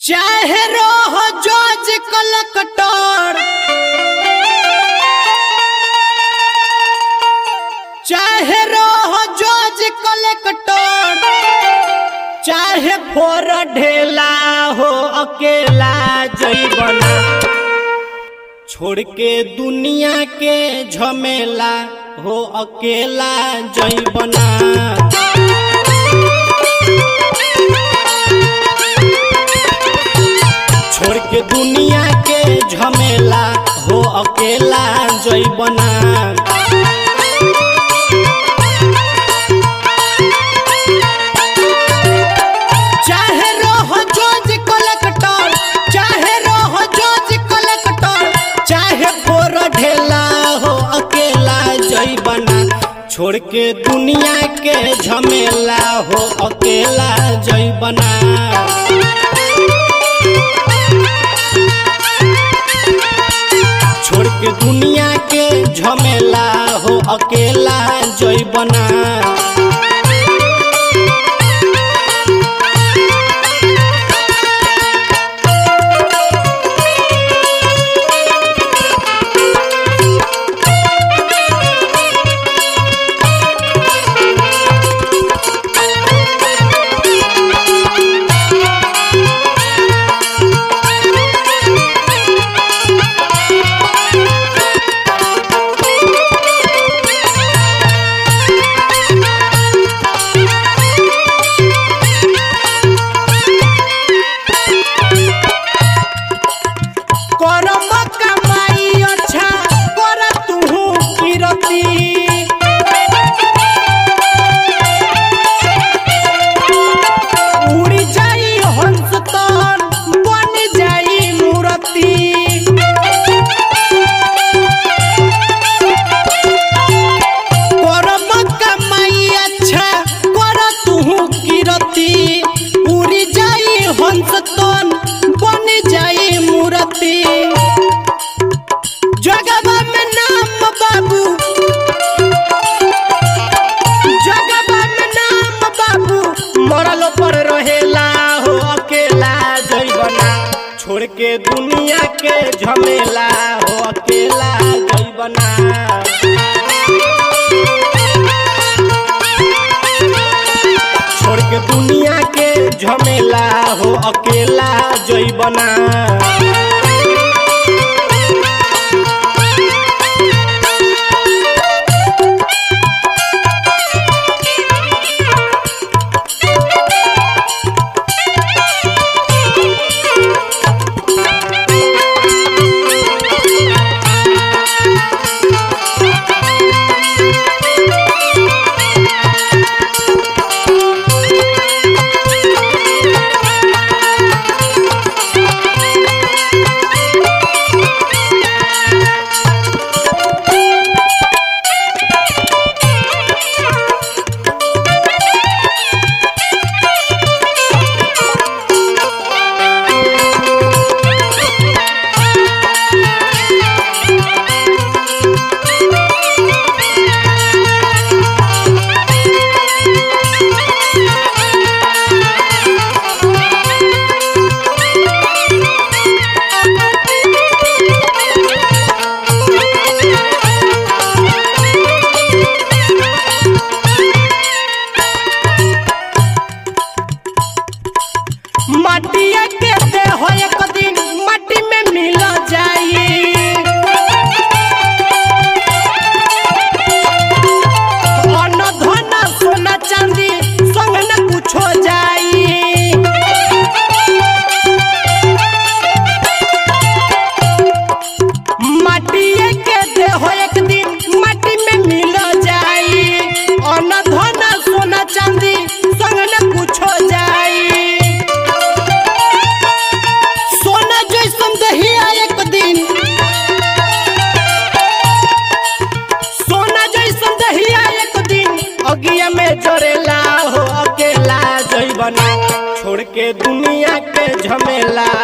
चाहे रहो जज कलकटर चाहे रहो जज कलकटर चाहे फोर ढेला हो अकेला जैबना छोड़ के दुनिया के झमेला हो अकेला जैबना छोड़ के दुनिया के झमेला हो अकेला जैबना चाहे रहो जज कलेक्टर चाहे रहो जज कलेक्टर चाहे फोर ढेला हो अकेला जैबना छोड़ के दुनिया के झमेला हो अकेला जैबना छोड़ के दुनिया के झमेला हो अकेला जैबना करम कमाई अच्छा कर तुहू किरती उड़ जाई हंस तन बन जाई मूर्ति करम कमाई अच्छा कर तुहू किरती उड़ जाई हंस तन बन जाई मूर्ति जगवा में नाम बाबू जगवा में नाम बाबू मरल पर रहेला हो अकेला जैबना छोड़ के दुनिया के झमेला हो अकेला जैबना छोड़ के दुनिया के झमेला हो अकेला जैबना मटिया के देह एक दिन मट्टी में मिल जाई अन्न धन सोना चांदी संग न कुछो जाई मटिया के देह एक दिन मट्टी में मिल जाई अन्न धन सोना चांदी संग न कुछो जाई सोना जैसन दहिया एक दिन सोना जैसन दहिया एक दिन अगिया में जरेला हो अकेला जैबना छोड़ के दुनिया के झमेला